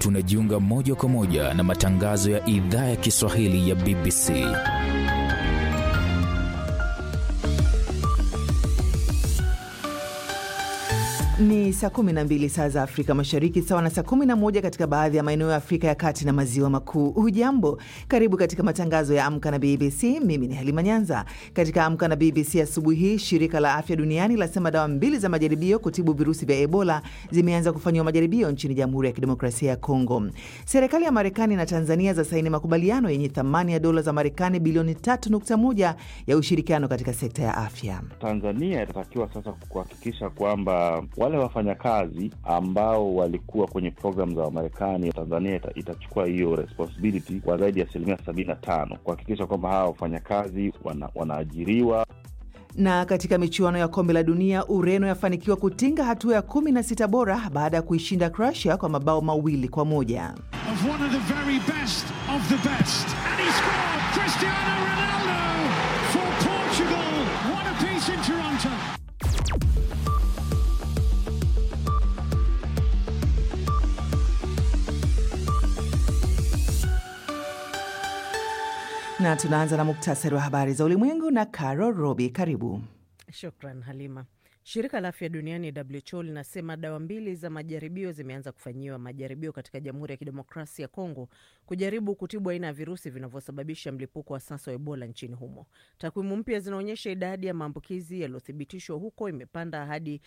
tunajiunga moja kwa moja na matangazo ya idhaa ya Kiswahili ya BBC. Ni saa 12 saa za Afrika Mashariki, sawa na saa 11 katika baadhi ya maeneo ya Afrika ya Kati na Maziwa Makuu. Hujambo, karibu katika matangazo ya Amka na BBC. Mimi ni Halima Nyanza. Katika Amka na BBC asubuhi hii, shirika la afya duniani lasema dawa mbili za majaribio kutibu virusi vya Ebola zimeanza kufanyiwa majaribio nchini Jamhuri ya Kidemokrasia ya Kongo. Serikali ya Marekani na Tanzania za saini makubaliano yenye thamani ya dola za Marekani bilioni 3.1 ya ushirikiano katika sekta ya afya. Tanzania itatakiwa sasa kuhakikisha kwamba wale wafanyakazi ambao walikuwa kwenye programu za Wamarekani, Tanzania ita, itachukua hiyo responsibility kwa zaidi ya asilimia sabini na tano kuhakikisha kwamba hawa wafanyakazi wana, wanaajiriwa. Na katika michuano ya kombe la dunia, Ureno yafanikiwa kutinga hatua ya kumi na sita bora baada ya kuishinda Croatia kwa mabao mawili kwa moja. na tunaanza na muktasari wa habari za ulimwengu na Caro Robi. Karibu. Shukran Halima. Shirika la afya duniani WHO linasema dawa mbili za majaribio zimeanza kufanyiwa majaribio katika Jamhuri ya Kidemokrasia ya Kongo kujaribu kutibu aina ya virusi vinavyosababisha mlipuko wa sasa wa Ebola nchini humo. Takwimu mpya zinaonyesha idadi ya maambukizi yaliyothibitishwa huko imepanda hadi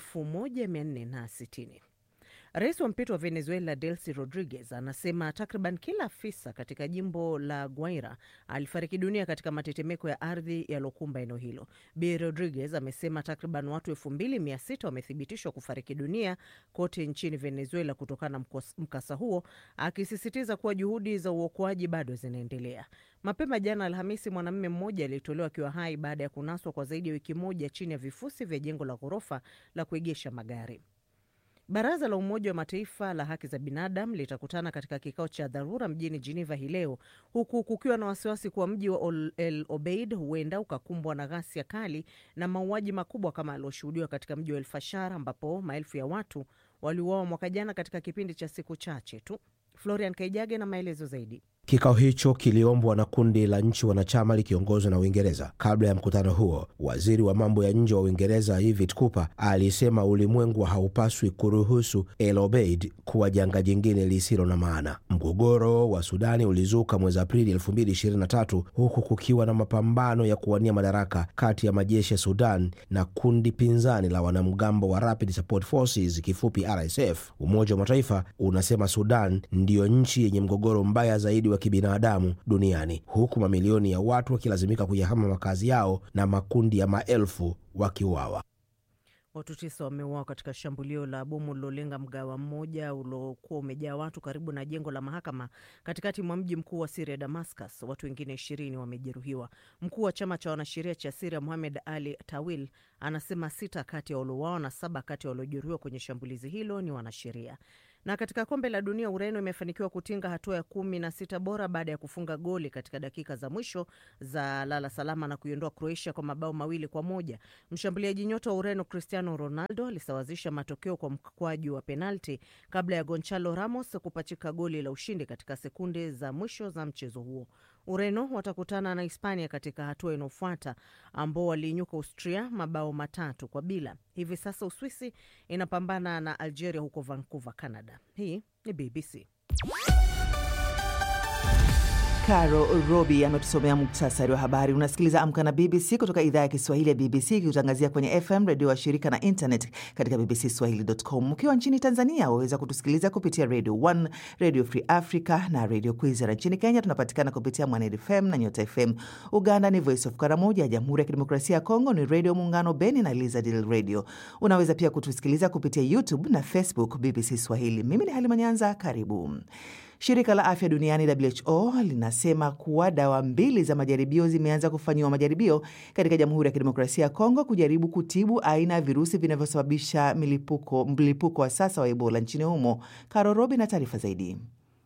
1460. Rais wa mpito wa Venezuela Delcy Rodriguez anasema takriban kila afisa katika jimbo la Guaira alifariki dunia katika matetemeko ya ardhi yaliokumba eneo hilo. Bi Rodriguez amesema takriban watu elfu mbili mia sita wamethibitishwa kufariki dunia kote nchini Venezuela kutokana na mkasa huo, akisisitiza kuwa juhudi za uokoaji bado zinaendelea. Mapema jana Alhamisi, mwanamume mmoja aliyetolewa akiwa hai baada ya kunaswa kwa zaidi ya wiki moja chini ya vifusi vya jengo la ghorofa la kuegesha magari. Baraza la Umoja wa Mataifa la haki za binadamu litakutana katika kikao cha dharura mjini Geneva hii leo, huku kukiwa na wasiwasi kuwa mji wa El Obeid huenda ukakumbwa na ghasia kali na mauaji makubwa kama alioshuhudiwa katika mji wa El Fashar, ambapo maelfu ya watu waliuawa mwaka jana katika kipindi cha siku chache tu. Florian Kaijage na maelezo zaidi. Kikao hicho kiliombwa na kundi la nchi wanachama likiongozwa na Uingereza. Kabla ya mkutano huo, waziri wa mambo ya nje wa Uingereza David Cooper alisema ulimwengu haupaswi kuruhusu El Obeid kuwa janga jingine lisilo na maana. Mgogoro wa Sudani ulizuka mwezi Aprili 2023 huku kukiwa na mapambano ya kuwania madaraka kati ya majeshi ya Sudan na kundi pinzani la wanamgambo wa Rapid Support Forces, kifupi RSF. Umoja wa Mataifa unasema Sudan ndiyo nchi yenye mgogoro mbaya zaidi wa kibinadamu duniani huku mamilioni ya watu wakilazimika kuyahama makazi yao na makundi ya maelfu wakiuawa. Watu tisa wameuawa katika shambulio la bomu lilolenga mgawa mmoja uliokuwa umejaa watu karibu na jengo la mahakama katikati mwa mji mkuu wa Siria, Damascus. Watu wengine ishirini wamejeruhiwa. Mkuu wa chama cha wanasheria cha Siria, Muhamed Ali Tawil, anasema sita kati ya waliouawa na saba kati ya waliojeruhiwa kwenye shambulizi hilo ni wanasheria. Na katika kombe la dunia Ureno imefanikiwa kutinga hatua ya kumi na sita bora baada ya kufunga goli katika dakika za mwisho za lala salama na kuiondoa Croatia kwa mabao mawili kwa moja. Mshambuliaji nyota wa Ureno Cristiano Ronaldo alisawazisha matokeo kwa mkwaju wa penalti kabla ya Gonçalo Ramos kupachika goli la ushindi katika sekunde za mwisho za mchezo huo. Ureno watakutana na Hispania katika hatua inayofuata ambao waliinyuka Austria mabao matatu kwa bila. Hivi sasa Uswisi inapambana na Algeria huko Vancouver, Canada. Hii ni BBC. Caro Robi ametusomea muktasari wa habari. Unasikiliza Amka na BBC kutoka idhaa ya Kiswahili ya BBC ikikutangazia kwenye FM redio wa shirika na internet katika bbcswahili.com. Ukiwa nchini Tanzania waweza kutusikiliza kupitia Radio 1, Radio Free Africa na Radio Kwizera. Nchini Kenya tunapatikana kupitia Mwaned FM na Nyota FM. Uganda ni Voice of Karamoja. Jamhuri ya Kidemokrasia ya Kongo ni Radio Muungano Beni na Lizadil Radio. Unaweza pia kutusikiliza kupitia YouTube na Facebook BBC Swahili. Mimi ni Halima Nyanza, karibu. Shirika la afya duniani WHO linasema kuwa dawa mbili za majaribio zimeanza kufanyiwa majaribio katika Jamhuri ya Kidemokrasia ya Kongo kujaribu kutibu aina ya virusi vinavyosababisha mlipuko wa sasa wa Ebola nchini humo. Karorobi na taarifa zaidi.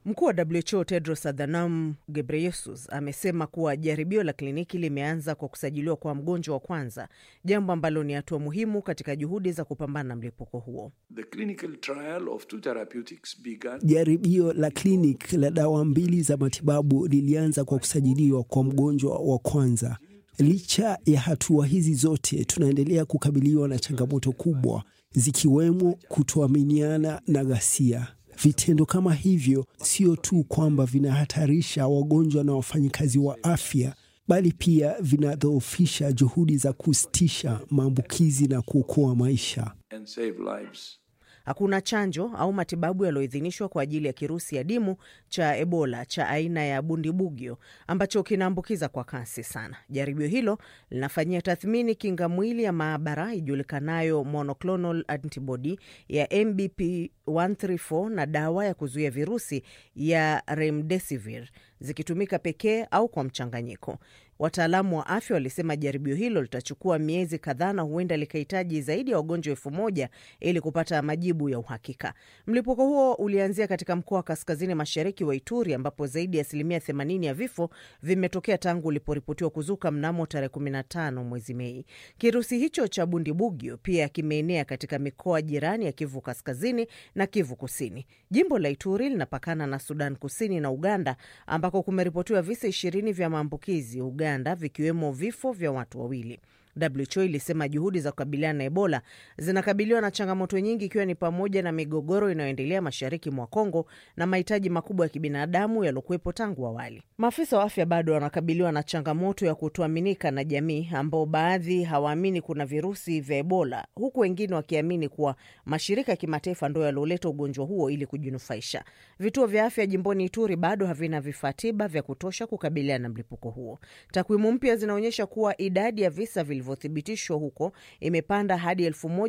Mkuu wa WHO Tedros Adhanom Ghebreyesus amesema kuwa jaribio la kliniki limeanza kwa kusajiliwa kwa mgonjwa wa kwanza, jambo ambalo ni hatua muhimu katika juhudi za kupambana na mlipuko huo. The clinical trial of two therapeutics began... Jaribio la kliniki la dawa mbili za matibabu lilianza kwa kusajiliwa kwa mgonjwa wa kwanza. Licha ya hatua hizi zote, tunaendelea kukabiliwa na changamoto kubwa zikiwemo kutoaminiana na ghasia. Vitendo kama hivyo sio tu kwamba vinahatarisha wagonjwa na wafanyikazi wa afya, bali pia vinadhoofisha juhudi za kusitisha maambukizi na kuokoa maisha. and save lives. Hakuna chanjo au matibabu yaliyoidhinishwa kwa ajili ya kirusi adimu cha Ebola cha aina ya bundibugyo ambacho kinaambukiza kwa kasi sana. Jaribio hilo linafanyia tathmini kinga mwili ya maabara ijulikanayo monoclonal antibody ya MBP 134 na dawa ya kuzuia virusi ya remdesivir zikitumika pekee au kwa mchanganyiko. Wataalamu wa afya walisema jaribio hilo litachukua miezi kadhaa na huenda likahitaji zaidi ya wagonjwa elfu moja ili kupata majibu ya uhakika. Mlipuko huo ulianzia katika mkoa wa kaskazini mashariki wa Ituri ambapo zaidi ya asilimia 80 ya vifo vimetokea tangu uliporipotiwa kuzuka mnamo tarehe 15 mwezi Mei. Kirusi hicho cha bundibugyo pia kimeenea katika mikoa jirani ya Kivu kaskazini na Kivu kusini. Jimbo la Ituri linapakana na Sudan kusini na Uganda ambako kumeripotiwa visa ishirini vya maambukizi Uganda, vikiwemo vifo vya watu wawili. WHO ilisema juhudi za kukabiliana na Ebola zinakabiliwa na changamoto nyingi, ikiwa ni pamoja na migogoro inayoendelea mashariki mwa Kongo na mahitaji makubwa ya kibinadamu yaliokuwepo tangu awali. Maafisa wa afya bado wanakabiliwa na changamoto ya kutoaminika na jamii, ambao baadhi hawaamini kuna virusi vya Ebola, huku wengine wakiamini kuwa mashirika ya kimataifa ndo yalioleta ugonjwa huo ili kujinufaisha. Vituo vya afya jimboni Ituri bado havina vifaa tiba vya kutosha kukabiliana na mlipuko huo. Takwimu mpya zinaonyesha kuwa idadi ya visa vilivyothibitishwa huko imepanda hadi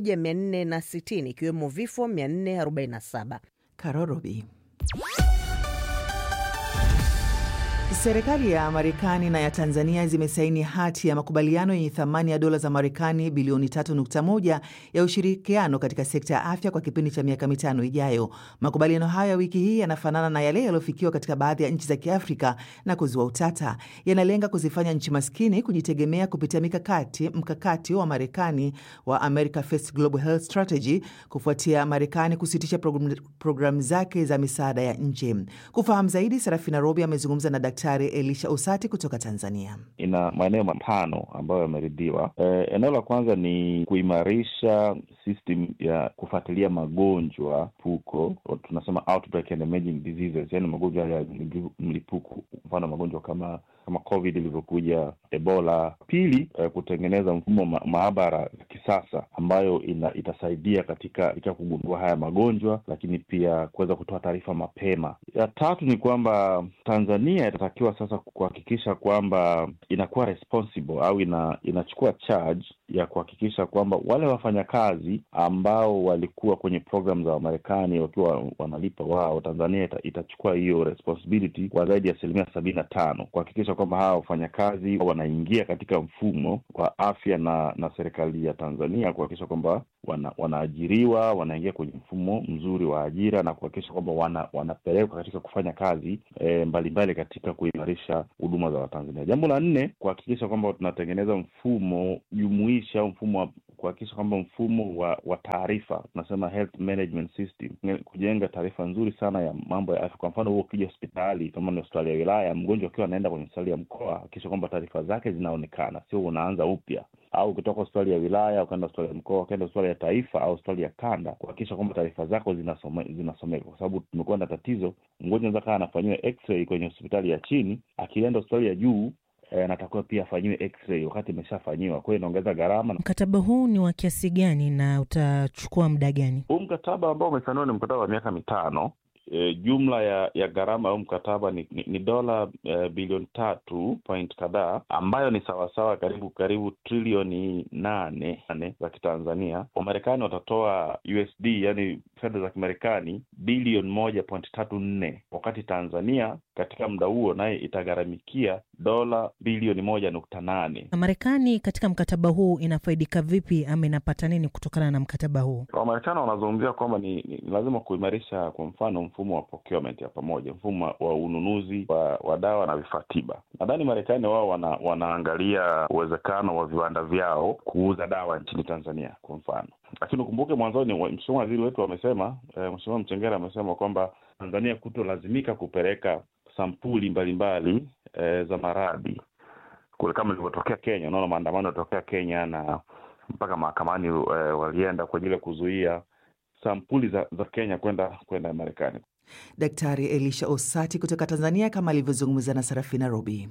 1460 ikiwemo vifo 447. Karorobi. Serikali ya Marekani na ya Tanzania zimesaini hati ya makubaliano yenye thamani ya dola za Marekani bilioni 3.1 ya ushirikiano katika sekta ya afya kwa kipindi cha miaka mitano ijayo. Makubaliano hayo ya wiki hii yanafanana na yale yaliyofikiwa katika baadhi ya nchi za Kiafrika na kuzua utata. Yanalenga kuzifanya nchi maskini kujitegemea kupitia mikakati mkakati wa Marekani wa America First Global Health Strategy kufuatia Marekani kusitisha programu program zake za misaada ya nje. Kufahamu zaidi, Serafina Robi amezungumza na Daktari Elisha Usati kutoka Tanzania. ina maeneo matano ambayo yameridhiwa. E, eneo la kwanza ni kuimarisha system ya kufuatilia magonjwa puko, tunasema outbreak and emerging diseases, yani magonjwa ya mlipuko, mfano magonjwa kama kama COVID ilivyokuja, Ebola. Pili, eh, kutengeneza mfumo ma maabara ya kisasa ambayo ina, itasaidia katika, katika kugundua haya magonjwa, lakini pia kuweza kutoa taarifa mapema. Ya tatu ni kwamba Tanzania itatakiwa sasa kuhakikisha kwamba inakuwa responsible au ina, inachukua charge ya kuhakikisha kwamba wale wafanyakazi ambao walikuwa kwenye program za Wamarekani wakiwa wanalipa wao, Tanzania ita, itachukua hiyo responsibility kwa zaidi ya asilimia sabini na tano kuhakikisha kwamba hawa wafanyakazi wanaingia katika mfumo wa afya na na serikali ya Tanzania kuhakikisha kwamba wana, wanaajiriwa wanaingia kwenye mfumo mzuri wa ajira na kuhakikisha kwamba wana, wanapelekwa katika kufanya kazi e, mbalimbali katika kuimarisha huduma za Watanzania. Jambo la nne, kuhakikisha kwamba tunatengeneza mfumo jumuishi au mfumo wa kuhakikisha kwamba mfumo wa wa taarifa tunasema health management system, kujenga taarifa nzuri sana ya mambo ya afya. Kwa mfano, huo ukija hospitali kama ni hospitali ya wilaya, mgonjwa akiwa anaenda kwenye hospitali ya mkoa, hakikisha kwamba taarifa zake zinaonekana, sio unaanza upya au ukitoka hospitali ya wilaya ukaenda hospitali ya mkoa ukaenda hospitali ya taifa au hospitali ya kanda, kuhakikisha kwamba taarifa zako zinasome, zinasomeka, kwa sababu tumekuwa na tatizo, mgonjwa anaweza kaa anafanyiwa x-ray kwenye hospitali ya chini, akienda hospitali ya juu anatakiwa pia afanyiwe x-ray wakati imeshafanyiwa. Kwa hiyo inaongeza gharama. Mkataba huu ni wa kiasi gani na utachukua muda gani? Huu mkataba ambao umesainiwa ni mkataba wa miaka mitano. E, jumla ya ya gharama au mkataba ni, ni, ni dola e, bilioni tatu point kadhaa ambayo ni sawasawa karibu karibu trilioni nane nane za Kitanzania. Wamarekani watatoa USD yani fedha za Kimarekani bilioni moja point tatu nne wakati Tanzania katika muda huo naye itagharamikia dola bilioni moja nukta nane. Na Marekani katika mkataba huu inafaidika vipi ama inapata nini kutokana na mkataba huu? Wamarekani wanazungumzia kwamba ni, ni, ni lazima kuimarisha kwa mfano mfumo wa procurement ya pamoja, mfumo wa ununuzi wa, wa dawa na vifaa tiba. Nadhani Marekani wao wana, wanaangalia uwezekano wa viwanda vyao kuuza dawa nchini Tanzania kwa mfano, lakini ukumbuke mwanzoni mheshimiwa waziri wetu amesema eh, Mheshimiwa Mchengera amesema kwamba Tanzania kutolazimika kupeleka sampuli mbalimbali eh, za maradhi kule kama ilivyotokea Kenya. Unaona maandamano yalitokea Kenya na mpaka mahakamani eh, walienda kwa ajili ya kuzuia sampuli za, za Kenya kwenda kwenda Marekani. Daktari Elisha Osati kutoka Tanzania kama alivyozungumza na Sarafina Robi.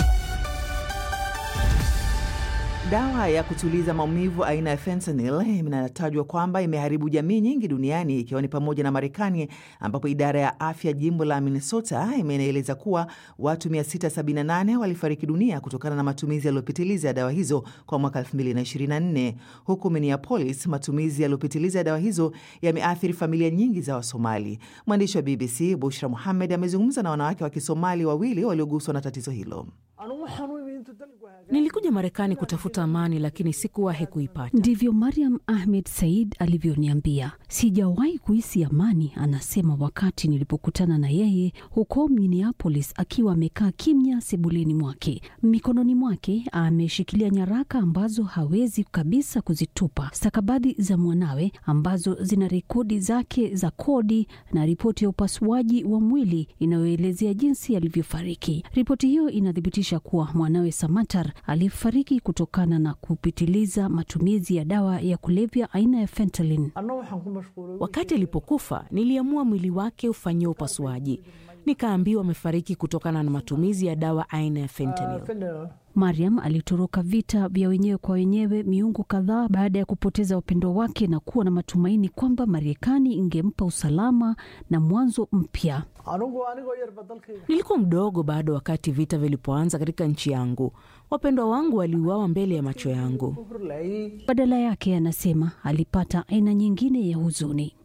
Dawa ya kutuliza maumivu aina ya fentanyl inatajwa kwamba imeharibu jamii nyingi duniani ikiwa ni pamoja na Marekani, ambapo idara ya afya jimbo la Minnesota imeeleza kuwa watu 678 walifariki dunia kutokana na matumizi yaliyopitiliza ya dawa hizo kwa mwaka 2024. Huku Minneapolis, matumizi yaliyopitiliza ya dawa hizo yameathiri familia nyingi za Wasomali. Mwandishi wa BBC Bushra Muhamed amezungumza na wanawake wa Kisomali wawili walioguswa na tatizo hilo. Nilikuja Marekani kutafuta amani, lakini sikuwahi kuipata. Ndivyo Mariam Ahmed Said alivyoniambia. Sijawahi kuhisi amani, anasema, wakati nilipokutana na yeye huko Minneapolis, akiwa amekaa kimya sebuleni mwake. Mikononi mwake ameshikilia nyaraka ambazo hawezi kabisa kuzitupa, stakabadhi za mwanawe ambazo zina rekodi zake za kodi na ripoti ya upasuaji wa mwili inayoelezea jinsi alivyofariki. Ripoti hiyo inathibitisha kuwa mwanawe Samatar alifariki kutokana na kupitiliza matumizi ya dawa ya kulevya aina ya fentanyl. Wakati alipokufa, niliamua mwili wake ufanyiwe upasuaji, nikaambiwa amefariki kutokana na matumizi ya dawa aina ya fentanyl. Mariam alitoroka vita vya wenyewe kwa wenyewe miungu kadhaa baada ya kupoteza wapendwa wake na kuwa na matumaini kwamba Marekani ingempa usalama na mwanzo mpya. Nilikuwa mdogo bado wakati vita vilipoanza katika nchi yangu. Wapendwa wangu waliuawa mbele ya macho yangu. Badala yake, anasema alipata aina nyingine ya huzuni.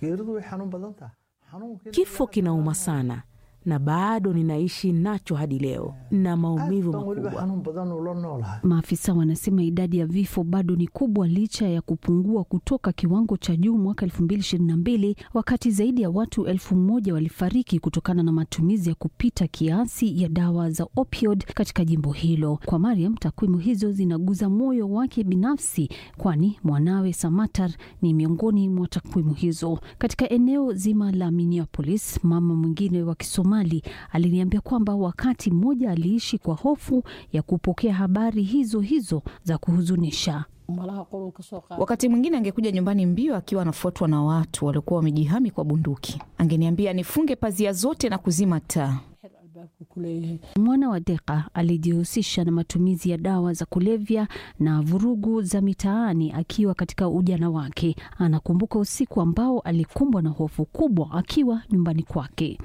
Kifo kinauma sana na bado ninaishi nacho hadi leo na maumivu makubwa. Maafisa wanasema idadi ya vifo bado ni kubwa licha ya kupungua kutoka kiwango cha juu mwaka 2022 wakati zaidi ya watu elfu moja walifariki kutokana na matumizi ya kupita kiasi ya dawa za opioid katika jimbo hilo. Kwa Mariam, takwimu hizo zinaguza moyo wake binafsi, kwani mwanawe Samatar ni miongoni mwa takwimu hizo. Katika eneo zima la Minneapolis, mama mwingine wa Kisomali aliniambia kwamba wakati mmoja aliishi kwa hofu ya kupokea habari hizo hizo za kuhuzunisha. Wakati mwingine angekuja nyumbani mbio akiwa anafuatwa na watu waliokuwa wamejihami kwa bunduki. Angeniambia nifunge pazia zote na kuzima taa. Mwana wa Deka alijihusisha na matumizi ya dawa za kulevya na vurugu za mitaani akiwa katika ujana wake. Anakumbuka usiku ambao alikumbwa na hofu kubwa akiwa nyumbani kwake.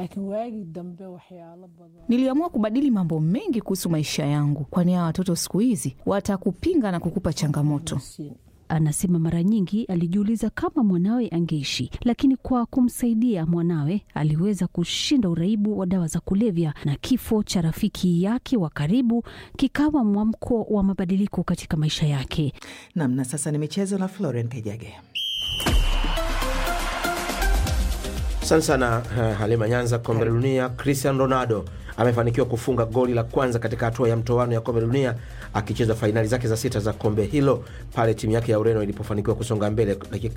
Niliamua kubadili mambo mengi kuhusu maisha yangu, kwani hawa watoto siku hizi watakupinga na kukupa changamoto. Anasema mara nyingi alijiuliza kama mwanawe angeishi, lakini kwa kumsaidia mwanawe aliweza kushinda uraibu wa dawa za kulevya, na kifo cha rafiki yake wa karibu kikawa mwamko wa mabadiliko katika maisha yake. Nam, na sasa ni michezo na Florian Kajage. Asante sana uh, Halima Nyanza. Kombe la Dunia, Cristiano Ronaldo amefanikiwa kufunga goli la kwanza katika hatua ya mtoano ya kombe la dunia akicheza fainali zake za sita za kombe hilo pale timu yake ya Ureno ilipofanikiwa kusonga mbele dakika